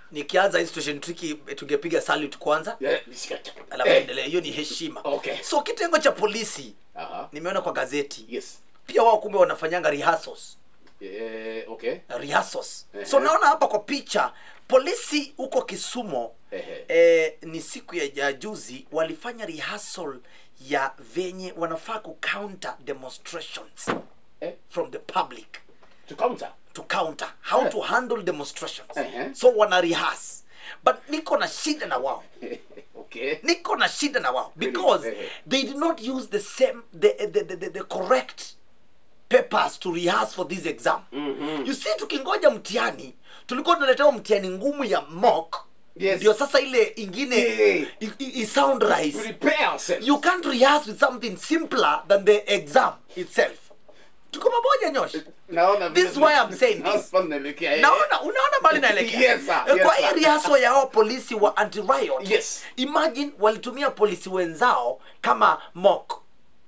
nikianza hii situation tricky tungepiga salute kwanza Yeah, nishika- alafu Eh, tuendelee hiyo ni heshima Okay. so kitengo cha polisi aha. nimeona kwa gazeti Yes. pia wao kumbe wanafanyanga rehearsals Eh, okay. rehearsals Ehe. so naona hapa kwa picha polisi huko kisumo Ehe. eh, ni siku ya ya juzi walifanya rehearsal ya venye wanafaa ku counter demonstrations Eh, from the public to counter. to counter how Eh. to handle demonstrations Ehe. so wana rehearse but niko na shida na wao okay. niko na shida na wao Really? because Ehe. they did not use the same the, the, the, the, the correct papers to rehearse for this exam Mhm. you see tukingoja mtihani tulikuwa tunaletewa mtihani ngumu ya mock Yes. ndio sasa ile ingine Yeah. i, i, i sound rise Prepare ourselves. you can't rehearse with something simpler than the exam itself tuko pamoja nyosh Naona This is why I'm saying Naona this. naelekea, eh. naona unaona mbali naelekea Yes, sir. Eh, Yes, kwa sir. hii riaso ya hao polisi wa anti riot Yes. imagine walitumia polisi wenzao kama mock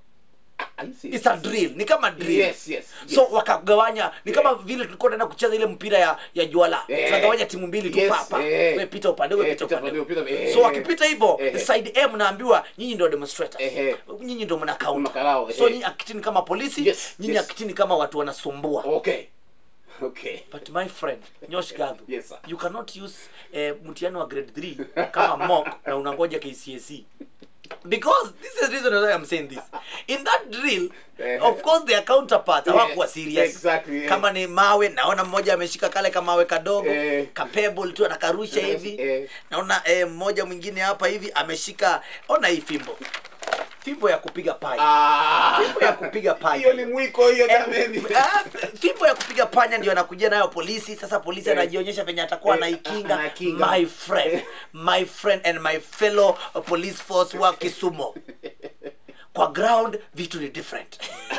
Are you serious? it's a drill ni kama drill Yes, yes, yes. so wakagawanya ni kama vile tulikuwa tunaenda kucheza ile mpira ya ya juala Eh. tunagawanya timu mbili tu Yes, papa eh. we pita upande we Eh, pita pita upande upande, pita- eh. so wakipita hivyo Eh. side A mnaambiwa nyinyi ndio demonstrators Eh. nyinyi ndio mna counter Makarao, so eh. nyinyi akitini kama polisi Yes, nyinyi yes. akitini kama watu wanasumbua Okay. Okay. but my friend nyosh gadhu Yes, sir. you cannot use eh, mtihani wa grade 3 kama mock na unangoja kcse because this is the reason why i'm saying this in that drill Eh. of course their counterparts Yeah, hawakuwa serious exactly, yeah. kama ni mawe naona mmoja ameshika kale kamawe kadogo Eh. kapebble tu anakarusha Eh, hivi eh. naona eh, mmoja mwingine hapa hivi ameshika ona hii fimbo fimbo ya kupiga panya Ah. fimbo ya kupiga panya Hiyo ni mwiko hiyo Eh, jameni. ah, fimbo ya kupiga panya ndio anakujia nayo polisi sasa polisi Eh. anajionyesha venye atakuwa Eh, anaikinga anakinga. my friend Eh. my friend and my fellow uh, police force wa kisumo kwa ground vitu ni different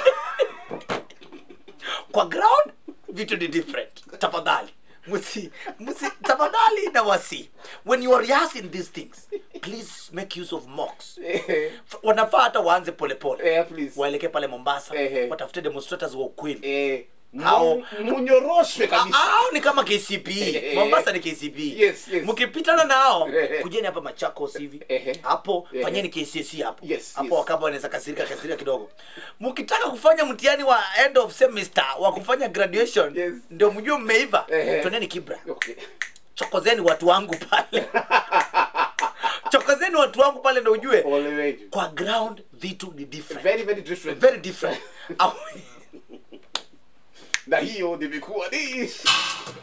kwa ground vitu ni different tafadhali musi musi tafadhali na wasi when you are rehearsing these things please make use of mocks Eh, F- wanafaa hata waanze polepole eh, please. waelekee pale mombasa Ehe. watafute demonstrators wa ukweli Eh, Hao- mu- munyoroshwe kabisa. hao ni kama kcp Eh. mombasa ni kcp Yes, yes. mkipitana nao Eh. kujeni hapa machakos hivi Eh. hapo Eh. fanyeni kcse hapo Yes, hapo yes. wakaba wanaweza kasirika kasirika kidogo mkitaka kufanya mtihani wa end of semester wa kufanya graduation Yes. ndio mjue mmeiva Eh. twendeni kibra Okay. chokozeni watu wangu pale chokozeni watu wangu pale ndo ujue Ole wetu. kwa ground vitu ni different Very, very different. very different Au- na hiyo nimekuwa ni